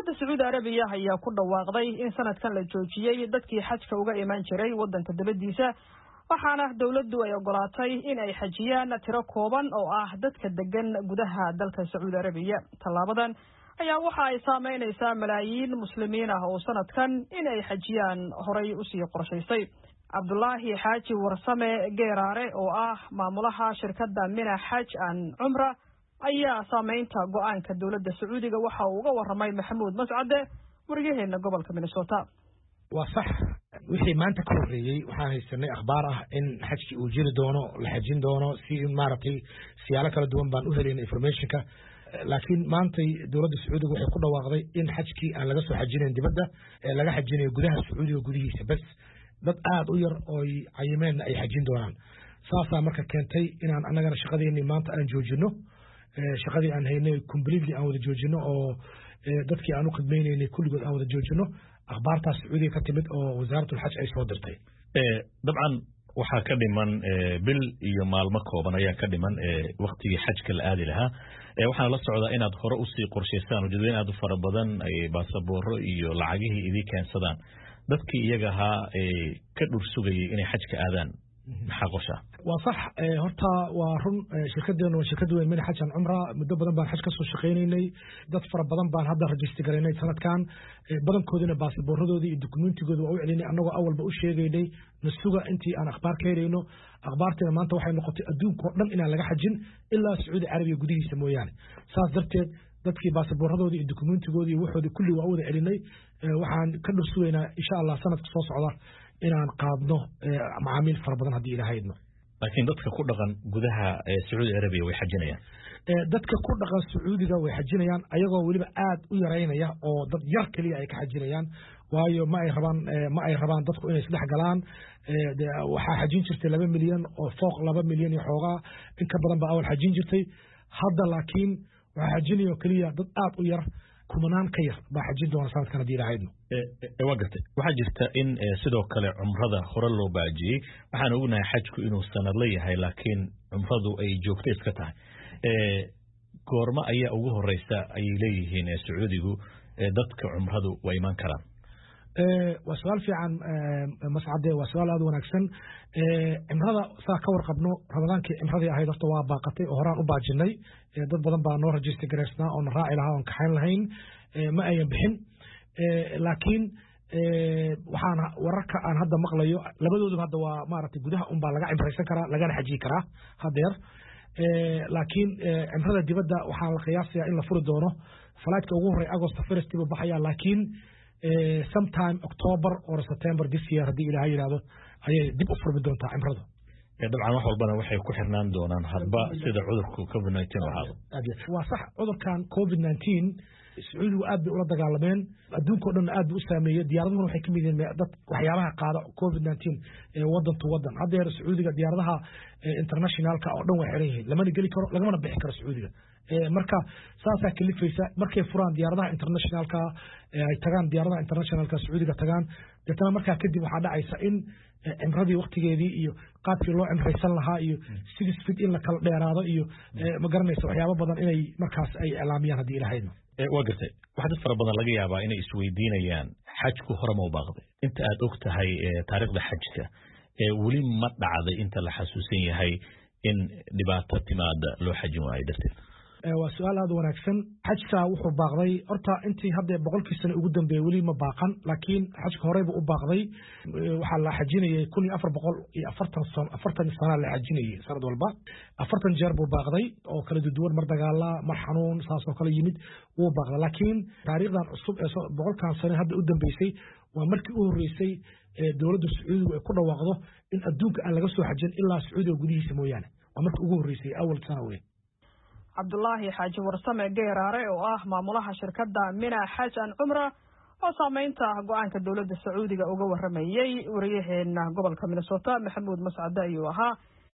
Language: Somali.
dowladda sacuudi arabiya ayaa ku dhawaaqday in sanadkan la joojiyey dadkii xajka uga imaan jiray waddanka dabadiisa waxaana dowladdu ay ogolaatay in ay xajiyaan tiro kooban oo ah dadka degan gudaha dalka sacuudi arabiya tallaabadan ayaa waxa ay saameynaysaa malaayiin muslimiin ah oo sanadkan in ay xajiyaan horay usii qorshaysay cabdulaahi xaaji warsame geeraare oo ah maamulaha shirkadda mina xaj an cumra ayaa saameynta go-aanka dowladda sacuudiga waxa uu uga waramay maxamuud mascade waryaheena gobolka minnesota waa sax wixii maanta ka horreeyey waxaan haysanay akhbaar ah in xajkii uu jiri doono la xajin doono si maaragtay siyaalo kala duwan baan u helayna informationka laakiin maantay dowladda sacuudiga waxay ku dhawaaqday in xajkii aan laga soo xajinayn dibadda ee laga xajinayo gudaha sacuudiga gudihiisa bes dad aada u yar ooy cayimeenna ay xajin doonaan saasaa marka keentay inaan annagana shaqadeennii maanta aan joojino shaqadii aan haynay completely aan wada joojino oo dadkii aan u khidmaynaynay kulligood aan wada joojino akhbaartaas sacuudiga ka timid oo wasaaratulxaj ay soo dirtay dabcan waxaa ka dhiman bil iyo maalmo kooban ayaa ka dhiman waktigii xajka la aadi lahaa waxaana la socdaa inaad hore usii qorshaysaan ujeedooyin aad u fara badan ay baasabooro iyo lacagihii idii keensadaan dadkii iyaga ahaa ka dhur sugayay inay xajka aadaan maxaa qoshaa waa sax horta waa run shirkadeenu waa shirkad weyn mina xajan cumra muddo badan baan xaj ka soo shaqaynaynay dad fara badan baan hadda rajista garaynay sanadkan badankoodina baasabooradoodii iyo dukumentigooda waa u celinay annagoo awalba u sheegaynay nasuga intii aan akhbaar ka helayno akhbaarteena maanta waxay noqotay adduunkao dhan inaan laga xajin ilaa sacuudi carabiya gudihiisa mooyaane saas darteed dadkii baasabooradoodii iyo dukumentigoodii iyo waxoodii kulli waa u wada celinay waxaan ka dhur sugaynaa insha allah sanadka soo socda inaan qaadno macaamiil fara badan haddii ilahaydno laakiin dadka ku dhaqan gudaha sacuudi arabiya way xajinayaan dadka ku dhaqan sacuudiga way xajinayaan ayagoo weliba aad u yaraynaya oo dad yar keliya ay ka xajinayaan waayo ma ay rabaan ma ay rabaan dadku inay isdhex galaan waxaa xajin jirtay laba milyan oo fooq laba milyan iyo xoogaa in ka badan baa awal xajin jirtay hadda laakiin waxaa xajinaya oo keliya dad aad u yar kumanaan ka yar baa xajin doona sanadkan haddii ilahaydno waa gartay waxaa jirta in sidoo kale cumrada hore loo baajiyey waxaan ognahay xajku inuu sanadla yahay laakiin cumradu ay joogto iska tahay goormo ayaa ugu horeysa ayay leeyihiin sacuudigu dadka cumradu waa imaan karaan waa su-aal fiican mascade waa su-aal aada wanaagsan cimrada saa ka warqabno ramadaankii cimradii ahayd horta waa baaqatay oo horaan u baajinay dad badan baa noo rajista garaysnaa oona raaci lahaa oon kaxayn lahayn ma ayan bixin laakiin waxaan wararka aan hadda maqlayo labadooduba hadda waa maaragtay gudaha unbaa laga cimraysan karaa lagana xajiyi karaa hadeer laakiin cimrada dibadda waxaa la qiyaasayaa in la furi doono falaidka ugu horey agost first buu baxaya laakiin sometime october or september this year haddii ilaha yidhahdo ayay dib u furmi doontaa cimradu dabcan wax walbana waxay ku xirnaan doonaan hadba sida cudurku covid nineteen u ahaado waa sax cudurkan covid nineteen sacuudigu aad bay ula dagaalameen adduunka o dhan aad buu u saameeyey diyaaradahuna waxay ka mid yihiin dad waxyaabaha qaada covid nineteen wadan to wadan haddeer sacuudiga diyaaradaha internationalka oo dhan way xiran yihiin lamana geli karo lagamana bixi karo sacuudiga marka saasaa kalifaysa markay furaan diyaaradaha internationalka ay tagaan diyaaradaha internationalka sacuudiga tagaan deetana markaa kadib waxaa dhacaysa in cimradii waktigeedii iyo qaabkii loo cimraysan lahaa iyo six fit in la kala dheeraado iyo ma garanaysa waxyaabo badan inay markaas ay iclaamiyaan haddii ilahaydno waa gartay wax dad fara badan laga yaabaa inay isweydiinayaan xajku hore ma u baaqday inta aad og tahay taariikhda xajka weli ma dhacday inta la xasuusan yahay in dhibaato timaada loo xajin waayo darteed waa su-aal aada wanaagsan xajka wuxuu baaqday horta intii hadda boqolkii sano ugu dambeeyey weli ma baaqan laakiin xajka horeyba u baaqday waxaa la xajinayay kun iyo afar boqol iyo afartan san afartan sanaa la xajinayay sanad walba afartan jeer buu baaqday oo kala duduwan mar dagaala mar xanuun saasoo kale yimid wuu baaqday laakiin taariikhdan cusub ee boqolkan sano hadda u dambeysay waa markii u horreysay dowladda sacuudigu ay ku dhawaaqdo in adduunka aan laga soo xajin ilaa sacuudiga gudihiisa mooyaane waa markii ugu horreysay awal sana weyn cabdulaahi xaaji warsame geeraare oo ah maamulaha shirkadda mina xaj an cumra oo saameynta go-aanka dowladda sacuudiga uga waramayey wariyaheena gobolka minnesota maxamuud mascade ayuu ahaa